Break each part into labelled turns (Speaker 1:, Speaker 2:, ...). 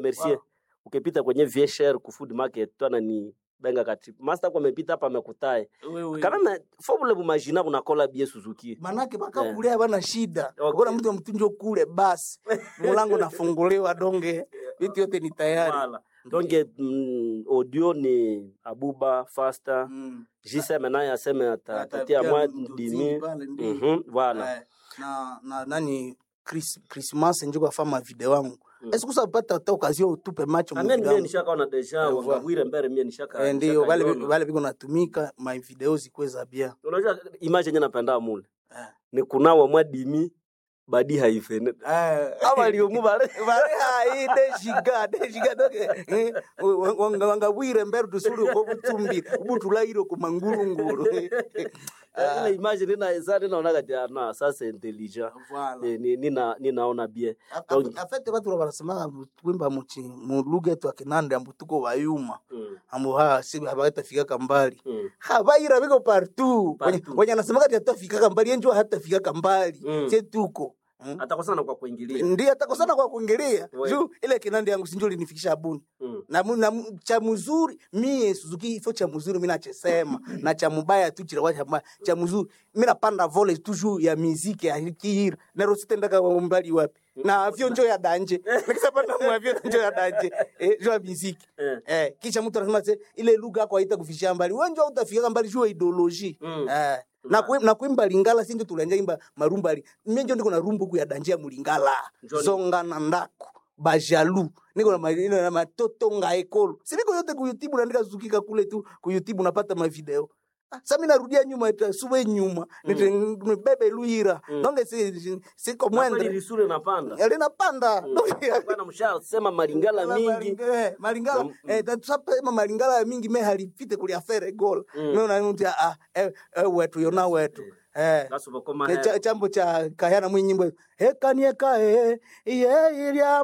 Speaker 1: Merci.
Speaker 2: Wow.
Speaker 1: Ukipita kwenye VSR ku food market twana ni benga kati. Master kwa amepita hapa amekutae.
Speaker 2: wewe
Speaker 1: Kana na fobule bumajina kuna kola bie Suzuki.
Speaker 2: manake
Speaker 1: Eh.
Speaker 2: bakakulia bana shida
Speaker 1: Okay.
Speaker 2: ukona mtu mtunjo kule basi mulango nafunguliwa donge vitu yote ni tayari
Speaker 1: Voilà. Donc mm, audio ni Abuba Faster.
Speaker 2: Mm.
Speaker 1: Jiseme naye aseme ata- atatia
Speaker 2: Atapia
Speaker 1: mwa
Speaker 2: mtu
Speaker 1: dimi.
Speaker 2: zini pale, ndio.
Speaker 1: Mhm, voilà.
Speaker 2: Eh, na na nani Chris, Christmas njo kwafama video wangu
Speaker 1: Mm.
Speaker 2: esi kusapata ta okazio utupe macho
Speaker 1: Na
Speaker 2: mu
Speaker 1: mimi
Speaker 2: video
Speaker 1: mimi
Speaker 2: yangu.
Speaker 1: nishakaona deja
Speaker 2: Eh,
Speaker 1: wangawire mbere mimi nishaka.
Speaker 2: Eh, ndio
Speaker 1: nishaka
Speaker 2: vale
Speaker 1: iona.
Speaker 2: vale viko natumika my video zikweza bia
Speaker 1: Unajua image yenye napenda mule.
Speaker 2: Eh.
Speaker 1: Ni kunawa mwa dimi badi haifene. Aba liomu bare.
Speaker 2: vale hai deshiga deshiga doke eh, wa- wanga wanga bwire mbere tusuri ko butumbi butulairo ku mangurunguru
Speaker 1: Eh, Ile image nina sasa ninaona kati ya na sasa intelligent.
Speaker 2: Voilà.
Speaker 1: Eh, ni- nina ninaona bien.
Speaker 2: A-
Speaker 1: Donc-
Speaker 2: a- afete batu barasemaga twimba muchi mu lugha yetu akinande ambu tuko bayuma
Speaker 1: Mm.
Speaker 2: ambu ha si habatafikaka mbali
Speaker 1: Mm.
Speaker 2: habaira biko partout
Speaker 1: Partout.
Speaker 2: Wenye- wenye anasemaga ati hatafikaka mbali yenjo hatafikaka mbali
Speaker 1: Mm.
Speaker 2: che tuko Mm.
Speaker 1: Atakosana kwa kuingilia.
Speaker 2: ndiye atakosana kwa kuingilia
Speaker 1: We.
Speaker 2: juu ile kinande yangu sinjo linifikisha buni
Speaker 1: Mm.
Speaker 2: na, mu- na mu- cha mzuri mie Suzuki ifo cha mzuri mi nachesema na cha mubaya tu chira cha mbaya cha mzuri mi napanda vole toujours ya miziki ya kihira nero sitendaka mbali wapi na avyo njo ya danje nikisapanda mu avyo njo ya danje eh, jo ya miziki
Speaker 1: Eh.
Speaker 2: eh, kisha mtu anasema se ile lugha yako haita kufishia mbali wewe njo utafika mbali juu ya ideology
Speaker 1: Mm.
Speaker 2: eh, na kuim- na kuimba lingala sinjo tulanja imba marumba ali mimi njo ndiko na rumbu ku ya danje ya mulingala
Speaker 1: Njoni.
Speaker 2: zonga na ndako bajalu niko na ma- niko na matoto nga ekolo siniko yote ku youtube naandika zukika kule tu ku youtube napata mavideo Ah, sa mi narudia nyuma ita suwe nyuma nite nibebe luira
Speaker 1: Mm.
Speaker 2: nonge si, si, siko
Speaker 1: Na kweli
Speaker 2: mwendre
Speaker 1: lisure napanda.
Speaker 2: linapanda
Speaker 1: Bwana mshasema malingala mingi.
Speaker 2: Eh, malingala
Speaker 1: Mm.
Speaker 2: eh, tatusapema malingala ya mingi me halipite kulia fere gola
Speaker 1: Mm.
Speaker 2: nona mtu ah eh, eh, wetu yona wetu eh
Speaker 1: Gasu bakoma
Speaker 2: Ke
Speaker 1: he.
Speaker 2: cha- chambo cha kahana mwinyimbo hekaniekae iye irya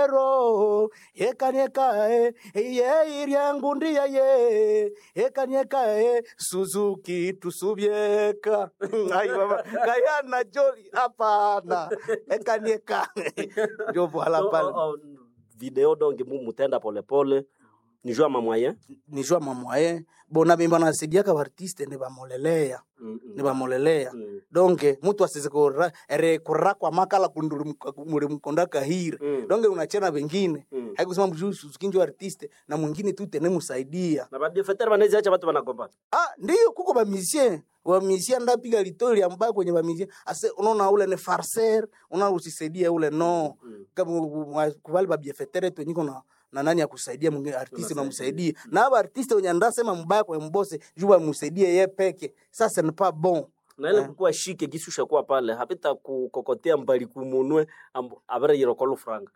Speaker 2: mahero hekaniekae iye irya ngundia ye hekaniekae suzuki tusubyeka ai baba kahana joli hapana hekaniekae ndio voila
Speaker 1: Oh,
Speaker 2: pale
Speaker 1: oh, oh, Video donc mu mutenda pole pole. Ni jua mamwaye.
Speaker 2: ni jua mamwaye bona bimba nasaidiaka baartiste ne bamolelea
Speaker 1: Mm.
Speaker 2: ne bamolelea
Speaker 1: Mm.
Speaker 2: donge mutu asize kura ere kurakwa makala kunduri muri mkonda kahira
Speaker 1: Mm.
Speaker 2: donge unachena wengine
Speaker 1: Mm.
Speaker 2: haikusema mjuu suzukinjo artiste na mwingine tu tene musaidia
Speaker 1: Na baadhi fetere banaweza acha watu wanagombana.
Speaker 2: ah ndiyo kuko ba musicien wa musicien ndapiga litori ambayo kwenye ba musicien ase unaona ule ne farcer unaona usisaidia ule no
Speaker 1: Mm.
Speaker 2: kama kubali ba biefetere tu niko na na nani ya kusaidia mwingine artiste
Speaker 1: Unasaidia.
Speaker 2: unamsaidia na aba artiste wenye ndasema mbaya kwa mbose juu amsaidie yeye peke sasa ni pas bon
Speaker 1: na ile
Speaker 2: Eh.
Speaker 1: kukuwa shike gisusha kuwa pale hapita kukokotea mbali kumunwe amb- abere yirokolo franga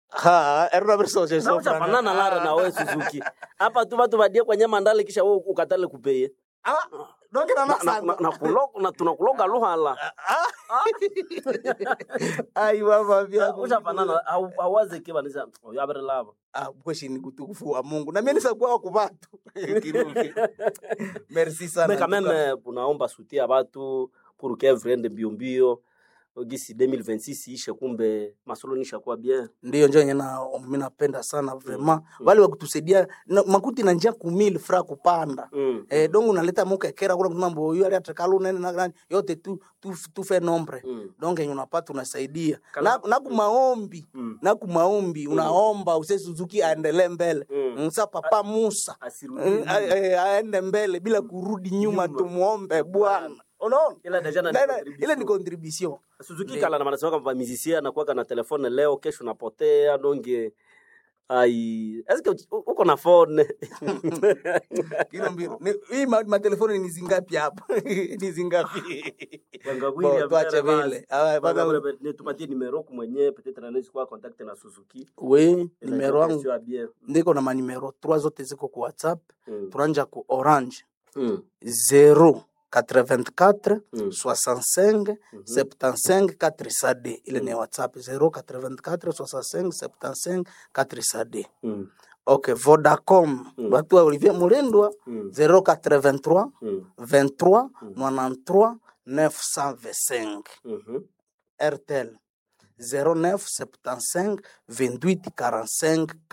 Speaker 2: ha erona versoje
Speaker 1: na uchafanana lara na wewe Suzuki hapa tu watu badie kwa nyama ndale kisha wewe ukatale kupeye
Speaker 2: ah donc na
Speaker 1: na, na, na, na, kulo- na tunakuloga luhala
Speaker 2: ai baba vya
Speaker 1: uchafanana au- awaze kiba nisa oyo abere lava
Speaker 2: ah kweshi ni kutukufu wa Mungu na mimi nisakuwa kwa watu Kirundi. merci sana
Speaker 1: mais quand même euh, unaomba sutia batu pour que vrende mbio mbio gisi 2026 ishe kumbe masolo nishakuwa bien
Speaker 2: ndio njo nyena mimi napenda sana vraiment wale wa kutusaidia na, makuti na njia kumili fra kupanda
Speaker 1: mm.
Speaker 2: eh donc unaleta mukekera kuna mambo hiyo ali atakalu nene na nani yote tu tu, tu fe nombre
Speaker 1: Mm.
Speaker 2: donc yenye unapata unasaidia
Speaker 1: Kala-
Speaker 2: na, na kumaombi
Speaker 1: Mm.
Speaker 2: na kumaombi unaomba use Suzuki aendelee mbele
Speaker 1: Mm.
Speaker 2: msa papa Musa
Speaker 1: asirudi
Speaker 2: Eh, eh, eh, aende mbele bila kurudi nyuma,
Speaker 1: Nyuma.
Speaker 2: tumuombe Bwana. Unaona?
Speaker 1: ila deja na
Speaker 2: Na- na-
Speaker 1: contribution.
Speaker 2: Ile ni contribution.
Speaker 1: Suzuki
Speaker 2: Ndio.
Speaker 1: kala na manasema kwamba musicien anakuwa na telefone leo kesho napotea donge ai eske uchi- u- uko na phone
Speaker 2: Kilo mbili. Ni- Hii ma- matelefoni ni zingapi hapa? Ni zingapi?
Speaker 1: Wangawili
Speaker 2: Bo,
Speaker 1: ya
Speaker 2: tuache
Speaker 1: mbele basi.
Speaker 2: vile. Ah,
Speaker 1: Baba,
Speaker 2: baba-
Speaker 1: baba, nitupatie nimero yako mwenyewe peut-être anaweza kuwa contact na Suzuki
Speaker 2: We,
Speaker 1: Ila
Speaker 2: nimero
Speaker 1: itakuwa
Speaker 2: yangu
Speaker 1: sio bien.
Speaker 2: ndiko na manimero 3 zote ziko ku WhatsApp.
Speaker 1: Mm.
Speaker 2: Turanja ku Orange
Speaker 1: Mm.
Speaker 2: 0 84
Speaker 1: Mm.
Speaker 2: 65
Speaker 1: Mhm.
Speaker 2: 75 4 sade ile ni WhatsApp 0 84 65 75 4 sade
Speaker 1: Mm.
Speaker 2: ok vodacom
Speaker 1: Mm.
Speaker 2: watu wa olivier mulindwa
Speaker 1: Mm.
Speaker 2: 083
Speaker 1: Mm.
Speaker 2: 23
Speaker 1: Mm.
Speaker 2: 93 925
Speaker 1: Mhm.
Speaker 2: rtel 09 75 28 45